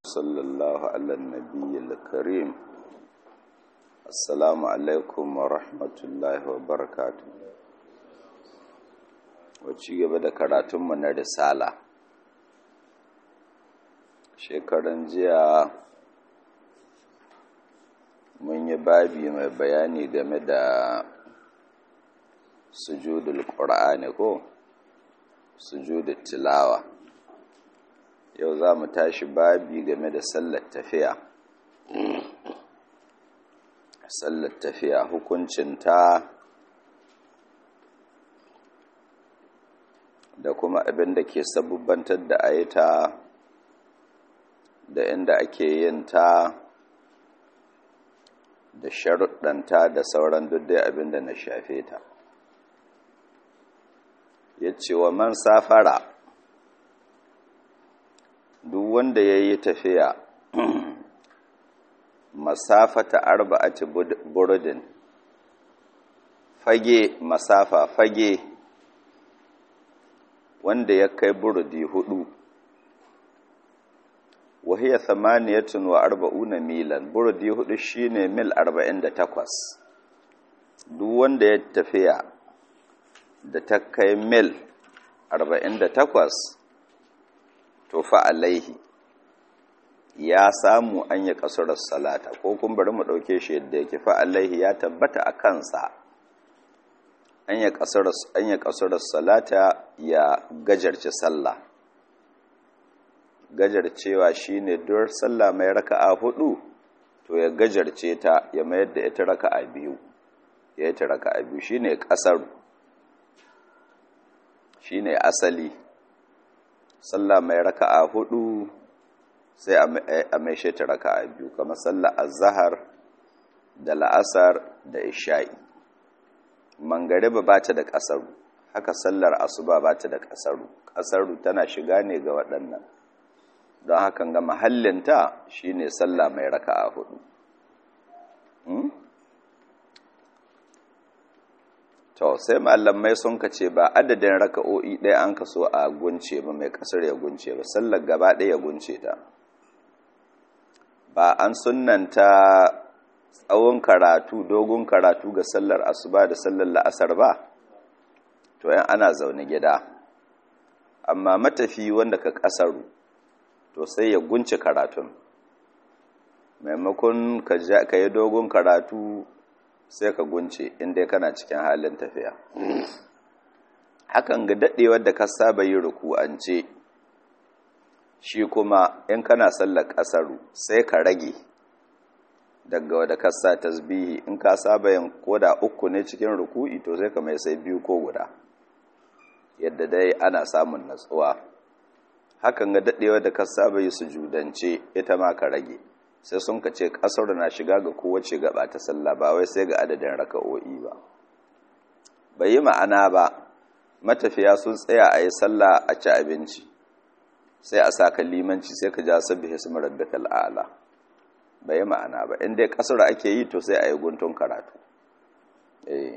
صلى الله على النبي الكريم السلام عليكم ورحمة الله وبركاته wacce gaba da karatunmu na risala shekaran jiya mun yi babi mai bayani game da sujudul ƙura'ani ko sujudul tilawa yau za mu tashi babi game da sallar tafiya sallar tafiya hukuncinta da kuma abin da ke sabubbantar da ayita da inda ake yin ta da sharuɗanta da sauran dai abin da na shafe ta ya ce wa man safara duk wanda ya yi tafiya masafata arba'ati burudin fage masafa fage wanda ya kai burudi hudu wahiyar samaniyatun wa arba'una milan burudi hudu shine mil arba'in da takwas duk wanda ya tafiya da ta kai mil arba'in da takwas to fa alaihi ya samu an yi kasurar salata ko kun bari mu ɗauke shi yadda yake fa alaihi ya tabbata a kansa an yi kasurar salata ya gajarci sallah gajarcewa shine dur sallah mai raka'a hudu to ya gajarce ta ya mayar da ita raka'a biyu ya yi ta raka'a biyu shine kasaru shine asali sallah mai raka'a hudu sai a mai ta raka'a biyu kamar sallah azhar da la'asar da isha'i mangariba ba ta da kasaru haka sallar asuba ba ta da kasaru kasaru tana shiga ne ga waɗannan don hakan ga mahallinta shine sallah mai raka'a hudu to sai malamai sun ka ce ba adadin raka'o'i ɗaya an ka so a gunce ba mai kasar ya gunce ba sallar gaba ɗaya ya gunce ta ba an sunanta tsawon karatu dogon karatu ga sallar asuba da sallar la'asar ba to yan ana zaune gida amma matafi wanda ka kasaru to sai ya gunce karatun maimakon ka yi dogon karatu sai ka gunce inda kana cikin halin tafiya hakan ga daɗewar da ka saba yi ruku'ance shi kuma in kana sallar ƙasaru sai ka rage daga wadda ka sa tasbihi in ka saba yin koda uku ne cikin ruku'i to sai ka mai sai biyu ko guda yadda dai ana samun natsuwa hakan ga daɗewar da ka saba yi sujudance ita ma ka rage sai sun ka ce ƙasar na shiga ga kowace gaba ta sallah ba wai sai ga adadin raka'o'i ba bai yi ma'ana ba matafiya sun tsaya a yi sallah a ci abinci sai a sa limanci sai ka ja sabbi hisma rabbikal a'la bai yi ma'ana ba in dai ƙasar ake yi to sai a yi guntun karatu eh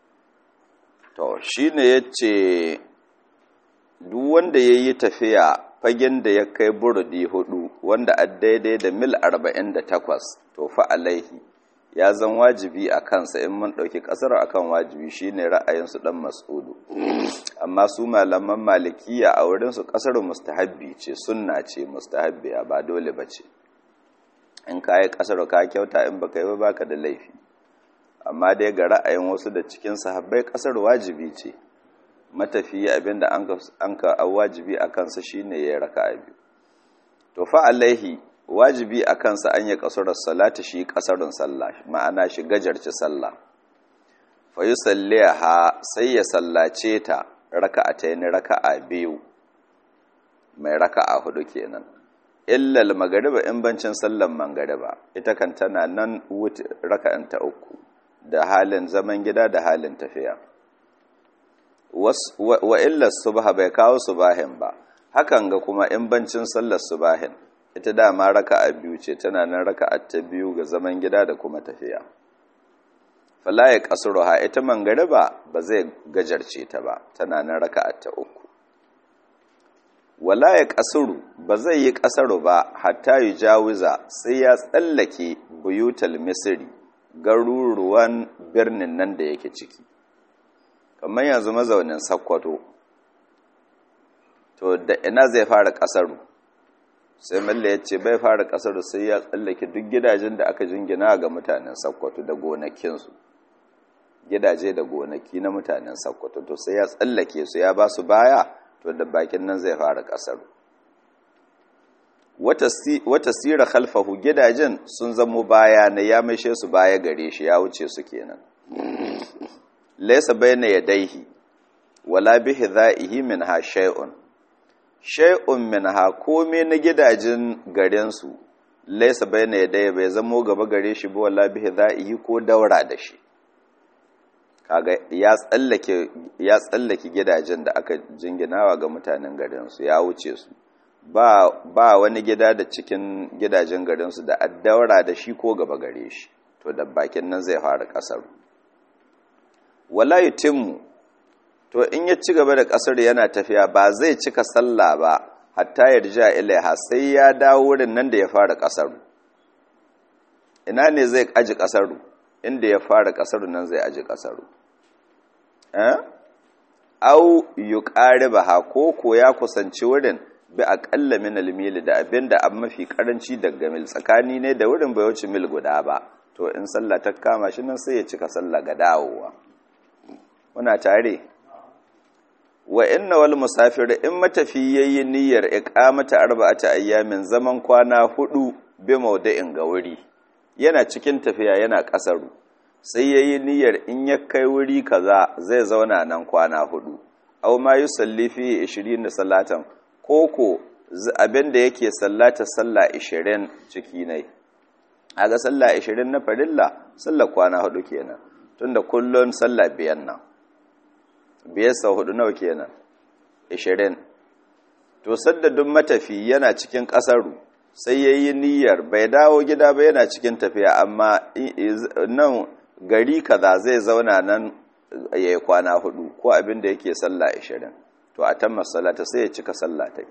to shine yace duk wanda yayi tafiya fagen da ya kai burudi hudu wanda a daidai da mil 48 to fa alaihi ya zan wajibi a kansa in mun ɗauki ƙasar akan wajibi shine ra'ayinsu ɗan mas'udu amma su malaman malikiya a wurinsu ƙasar mustahabbi ce sunna ce mustahabbiya ba dole ba ce in ka yi ƙasar ka kyauta in baka yi ba baka da laifi amma dai ga ra'ayin wasu da cikin sahabbai ƙasar wajibi ce matafiya abinda an ka wajibi a kansa shine ya raka a biyu to fa alaihi wajibi a kansa an yi kasurar salati shi kasarun sallah ma'ana shi gajarci sallah fa yusalliha sai ya sallace ta raka'atayn raka'a biyu mai raka'a hudu kenan illa al-magriba in bancin sallan magriba ita kan tana nan raka'an ta uku da halin zaman gida da halin tafiya wa illar subha bai kawo subahin ba hakan ga kuma in bancin sallar subahin ita dama raka'a biyu ce tana nan raka'a ta biyu ga zaman gida da kuma tafiya fala ya kasruha ita mangariba ba zai gajarce ta ba tana nan raka'a ta uku wala ya kasuru ba zai yi kasaru ba hatta yi jawiza sai ya tsallake buyutal misiri garuruwan birnin nan da yake ciki kamar yanzu mazaunin sakkwato to da ina zai fara kasaru sai malla ya ce bai fara kasaru sai ya tsallake duk gidajen da aka jingina ga mutanen sakkwato da gonakinsu gidaje da gonaki na mutanen sakkwato to sai ya tsallake su ya ba su baya to da bakin nan zai fara kasaru wata sira khalfahu gidajen sun zamo baya na ya maishe su baya gare shi ya wuce su kenan laysa bayna yadayhi wala bihi dha'ihi minha shay'un shay'un minha komai na gidajen garin su laysa bayna yadayhi bai zamo gaba gare shi ba wala bihi dha'ihi ko daura da shi kaga ya tsallake ya tsallake gidajen da aka jinginawa ga mutanen garin su ya wuce su ba ba wani gida da cikin gidajen garin su da addaura da shi ko gaba gare shi to da bakin nan zai fara kasar wala yutimmu to in ya ci gaba da kasar yana tafiya ba zai cika sallah ba hatta yarja ilaiha sai ya dawo wurin nan da ya fara kasar ina ne zai aji kasar inda ya fara kasar nan zai aji kasar eh au yuqaribaha ko ko ya kusanci wurin bi aqalla min al-mil da abinda an mafi karanci daga mil tsakani ne da wurin bai wuce mil guda ba to in sallah ta kama shi nan sai ya cika sallah ga dawowa muna tare wa inna wal musafir in matafi yayi niyyar iqamata arba'ata ayyamin zaman kwana hudu bi mawda'in ga wuri yana cikin tafiya yana kasaru sai yayi niyyar in ya kai wuri kaza zai zauna nan kwana hudu aw ma yusalli fi 20 salatan koko abinda yake sallata sallah 20 ciki ne aga sallah 20 na farilla sallah kwana hudu kenan tunda kullun sallah biyan nan biyar sau hudu nawa kenan 20 to sadda duk matafi yana cikin kasaru sai yayi niyyar bai dawo gida ba yana cikin tafiya amma nan gari kaza zai zauna nan yayi kwana hudu ko abin da yake sallah 20 to a tamma salata sai ya cika sallah ta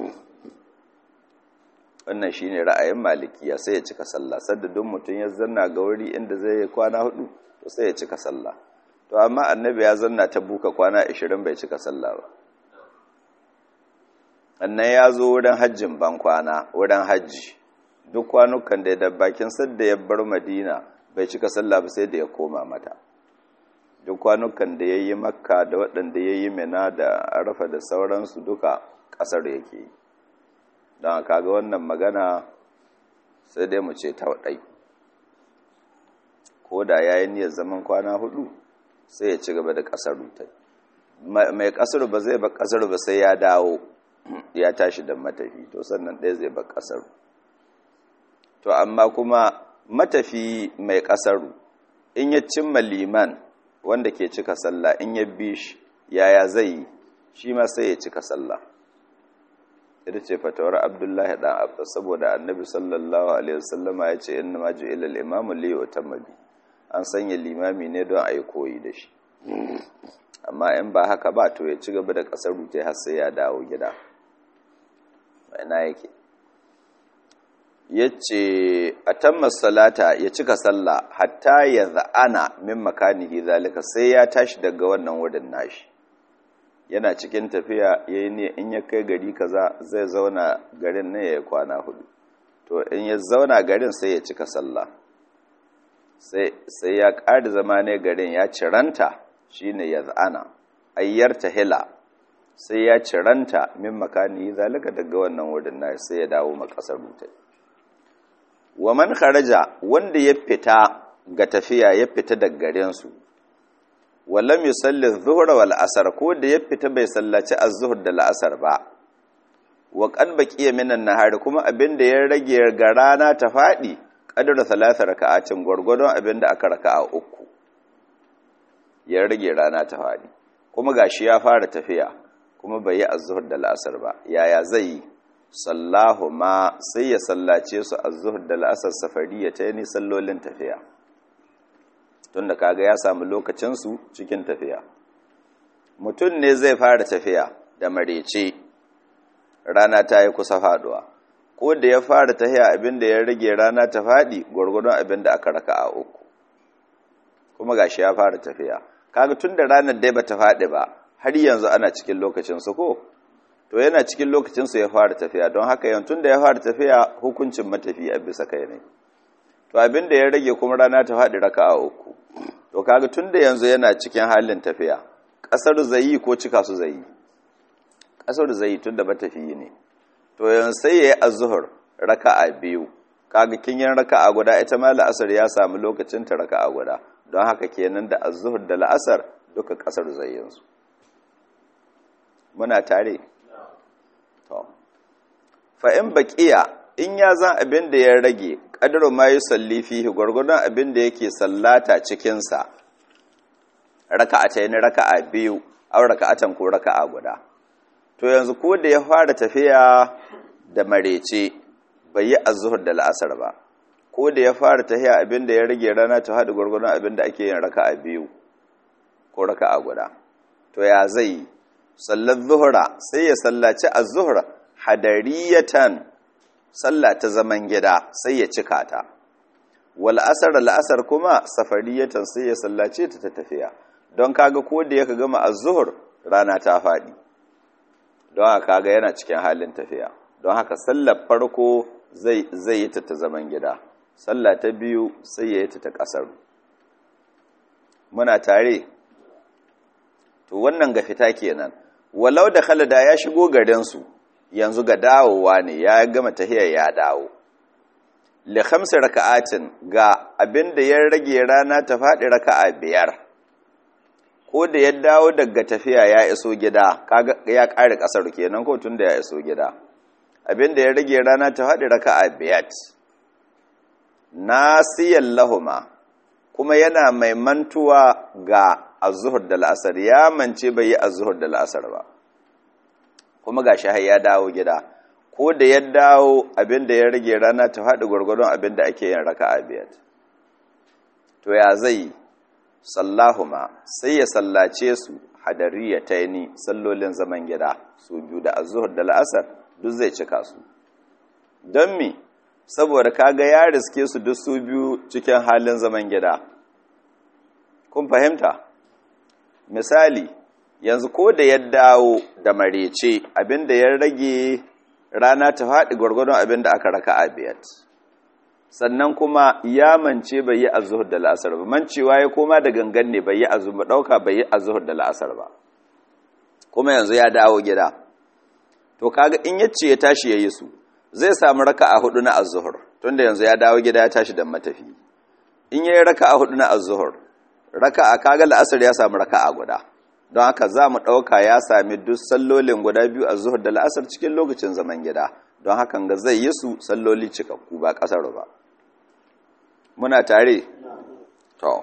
wannan shine ra'ayin malikiya sai ya cika sallah sadda duk mutum ya zanna ga wuri inda zai yi kwana hudu to sai ya cika sallah to amma annabi ya zanna ta buka kwana 20 bai cika sallah ba annan ya zo wurin hajjin ban kwana wurin hajji duk kwanukan da ya bakin sadda ya bar madina bai cika sallah ba sai da ya koma mata duk kwanukan da ya yi makka da waɗanda ya yi mina da arafa da sauransu duka ƙasar yake yi don kaga wannan magana sai dai mu ce ta waɗai ko da ya yi niyyar zaman kwana hudu sai ya ci gaba da ƙasar rutai mai ƙasar ba zai ba ƙasar ba sai ya dawo ya tashi da matafi to sannan ɗaya zai ba ƙasar to amma kuma matafi mai ƙasaru in ya cimma liman wanda ke cika sallah in ya bi shi yaya zai yi shi ma sai ya cika sallah ita ce fatawar abdullahi dan abbas saboda annabi sallallahu alaihi wasallama ya ce inna ma ju'ila al-imamu li yutamma bi an sanya limami ne don a yi koyi da shi amma in ba haka ba to ya ci gaba da kasar rute har sai ya dawo gida ina yake yace atamma salata ya cika sallah hatta ya za'ana min makanihi zalika sai ya tashi daga wannan wurin nashi yana cikin tafiya yayi ne in ya kai gari kaza zai zauna garin ne ya kwana hudu to in ya zauna garin sai ya cika sallah sai sai ya ƙari zama ne garin ya ciranta shine ya za'ana ayyar tahila sai ya ciranta min makanihi zalika daga wannan wurin nashi sai ya dawo makasar mutai wa man kharaja wanda ya fita ga tafiya ya fita daga garinsu wallam yusalli adh-dhuhra wal asr ko da ya fita bai sallaci az-zuhr da al-asr ba wa qad baqiya min an-nahar kuma abinda ya rage ga rana ta fadi qadara salasa raka'atin gurgurdon abinda aka raka'a uku ya rage rana ta fadi kuma gashi ya fara tafiya kuma bai yi az-zuhr da al-asr ba yaya zai yi sallahu ma sai ya sallace su a zuhur da la'asar safariya ta yi sallolin tafiya tun da kaga ya samu lokacinsu cikin tafiya mutum ne zai fara tafiya da marece rana ta yi kusa faduwa ko da ya fara tahiya abin da ya rage rana ta faɗi gwargwadon abin da aka raka a uku kuma gashi ya fara tafiya kaga tun da ranar dai bata faɗi ba har yanzu ana cikin lokacin su ko to yana cikin lokacin su ya fara tafiya don haka yan tun da ya fara tafiya hukuncin matafi a bisa kai ne to abin da ya rage kuma rana ta faɗi raka a uku to kaga tun da yanzu yana cikin halin tafiya ƙasar zai yi ko cika su zai yi ƙasar zai yi tun da matafiyi ne to yanzu sai ya yi azuhur raka'a biyu kaga kinyin raka'a guda ita ma la'asar ya samu lokacin ta raka'a guda don haka kenan da azuhur da la'asar duka ƙasar zai yanzu muna tare to fa in baqiya in ya zan abin da ya rage qadru ma yusalli fihi gurgurdan abin da yake sallata cikin sa raka'atayn raka'a biyu aw raka'atan ko raka'a guda to yanzu ko da ya fara tafiya da marece bai yi azuhur da la'asar ba ko da ya fara tafiya abin da ya rage rana ta haɗu gwargwadon abin da ake yin raka'a biyu ko raka'a guda to ya zai sallar zuhura sai ya sallaci azuhur hadariyatan sallah ta zaman gida sai ya cika ta wal asar la'asar kuma safariyatan sai ya sallace ta ta tafiya don kaga ko da yaka gama azuhur rana ta faɗi don haka kaga yana cikin halin tafiya don haka sallar farko zai zai yi ta ta zaman gida sallah ta biyu sai ya yi ta ta ƙasar muna tare to wannan ga fita kenan walau da khalada ya shigo garinsu yanzu ga dawowa ne ya gama tahiyar ya dawo li khamsi raka'atin ga abinda ya rage rana ta faɗi raka'a biyar ko da ya dawo daga tafiya ya iso gida kaga ya ƙare ƙasar kenan ko tunda ya iso gida abinda ya rage rana ta faɗi raka'a biyar nasiyan lahuma kuma yana mai mantuwa ga azuhur da la'asar ya mance bai yi azuhur da la'asar ba kuma ga har ya dawo gida ko da ya dawo abinda ya rage rana ta faɗi gwargwadon abinda ake yin raka'a biyar to ya zai sallahuma sai ya sallace su hadariya ta ni sallolin zaman gida su biyu da azuhur da la'asar duk zai cika su don me saboda kaga ya riske su duk su biyu cikin halin zaman gida kun fahimta misali yanzu ko da ya dawo da marece abinda ya rage rana ta faɗi gwargwadon abinda aka raka a biyat sannan kuma ya mance bai yi azuhur da la'asar ba mancewa ya koma da gangan ne bai yi azuhur ba ɗauka bai yi azuhur da la'asar ba kuma yanzu ya dawo gida to kaga in yace ya tashi ya yi su zai samu raka a hudu na azuhur tunda yanzu ya dawo gida ya tashi da matafi in yayi raka a hudu na azuhur raka a kaga la'asar ya samu raka a guda don haka za mu ɗauka ya sami duk sallolin guda biyu a zuhur da la'asar cikin lokacin zaman gida don hakan ga zai yi su salloli cikakku ba ƙasar ba muna tare to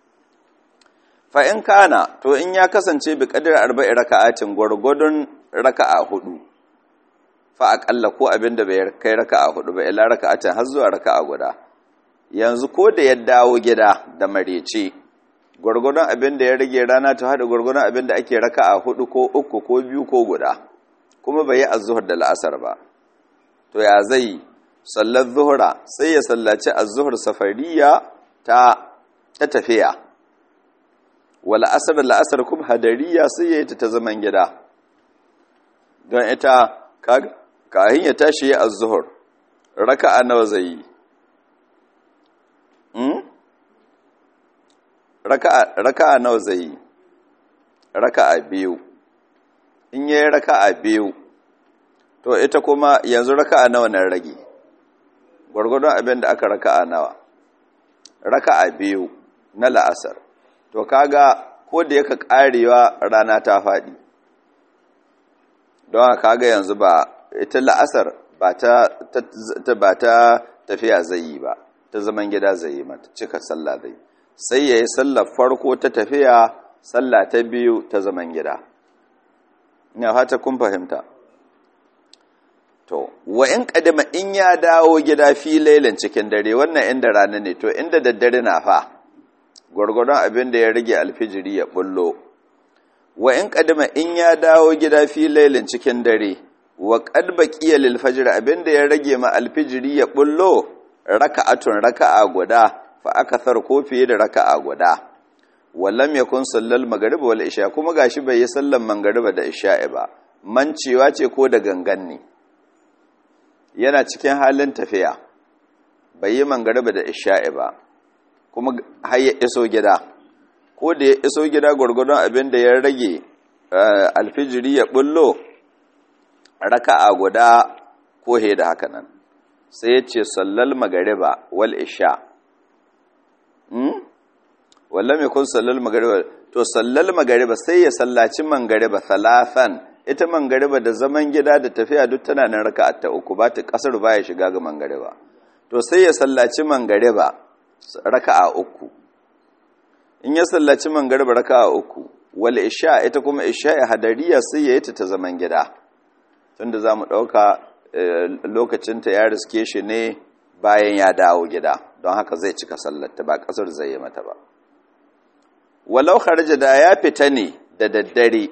fa'in kana to in ya kasance bi ƙadir arba'i raka'atin gwargwadon raka'a hudu fa aƙalla ko abin da bai kai raka'a hudu ba ila raka'atin har zuwa raka'a guda yanzu ko da ya dawo gida da marece gwargwadon abin da ya rage rana ta haɗa gwargwadon abin da ake raka a hudu ko uku ko biyu ko guda kuma bai yi azuhur da la'asar ba to ya zai sallar zuhura sai ya sallaci azuhur safariya ta ta tafiya wa la'asar la'asar kuma hadariya sai ya yi ta ta zaman gida don ita kahin ya tashi ya azuhur raka a nawa zai yi raka'a nawa zai yi raka'a biyu in yayi raka'a biyu to ita kuma yanzu raka'a nawa nan rage gwargwadon abin da aka raka'a nawa raka'a biyu na la'asar to kaga ko da yaka karewa rana ta faɗi don haka kaga yanzu ba ita la'asar ba ta ba ta tafiya zai yi ba ta zaman gida zai yi mata cika sallah zai sai ya yi sallar farko ta tafiya sallah ta biyu ta zaman gida ina fata kun fahimta to wa in kadima in ya dawo gida fi lailan cikin dare wannan inda rana ne to inda daddare na fa gwargwadon abin da ya rage alfijiri ya bullo wa in kadima in ya dawo gida fi lailan cikin dare wa qad baqiya lil fajr abinda ya rage ma alfijiri ya bullo raka'atun raka'a guda fa akathar ko fiye da raka'a guda wallam yakun sallal maghrib wal isha kuma gashi bai yi sallan magriba da isha'i ba mancewa ce ko da gangan ne yana cikin halin tafiya bai yi magriba da isha'i ba kuma har ya iso gida ko da ya iso gida gurgurdon abin da ya rage alfijiri ya bullo raka'a guda ko he da haka nan sai ya ce sallal magariba wal isha wallan mai kun sallal magariba to sallal magariba sai ya sallaci mangariba talafan ita mangariba da zaman gida da tafiya duk tana nan raka'a ta uku ba ta kasar baya shiga ga mangariba to sai ya sallaci mangariba raka'a uku in ya sallaci mangariba raka'a uku wal isha ita kuma isha ya hadariya sai ya yi ta ta zaman gida tunda za mu ɗauka lokacinta ya riske shi ne bayan ya dawo gida don haka zai cika sallarta ba ƙasar zai yi mata ba walau harja da ya fita ne da daddare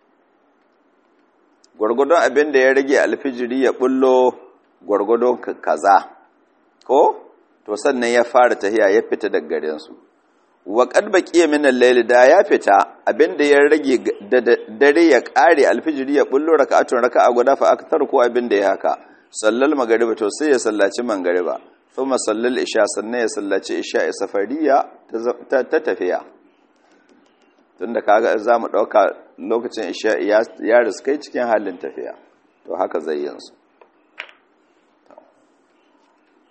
gwargwadon abin da ya rage alfijiri ya bullo gwargwadon kaza ko to sannan ya fara tahiya ya fita daga garinsu wa qad baqiya min al-layl da ya fita abinda ya rage da dare ya kare alfijiri ya bullo raka'atun raka'a guda fa akthar ko abinda ya haka sallal magriba to sai ya sallaci magriba thumma sallal isha sannan ya sallaci isha safariya ta tafiya tunda kaga zamu dauka lokacin isha ya riskai cikin halin tafiya to haka zai yin su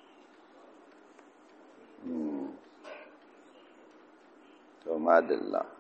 to madalla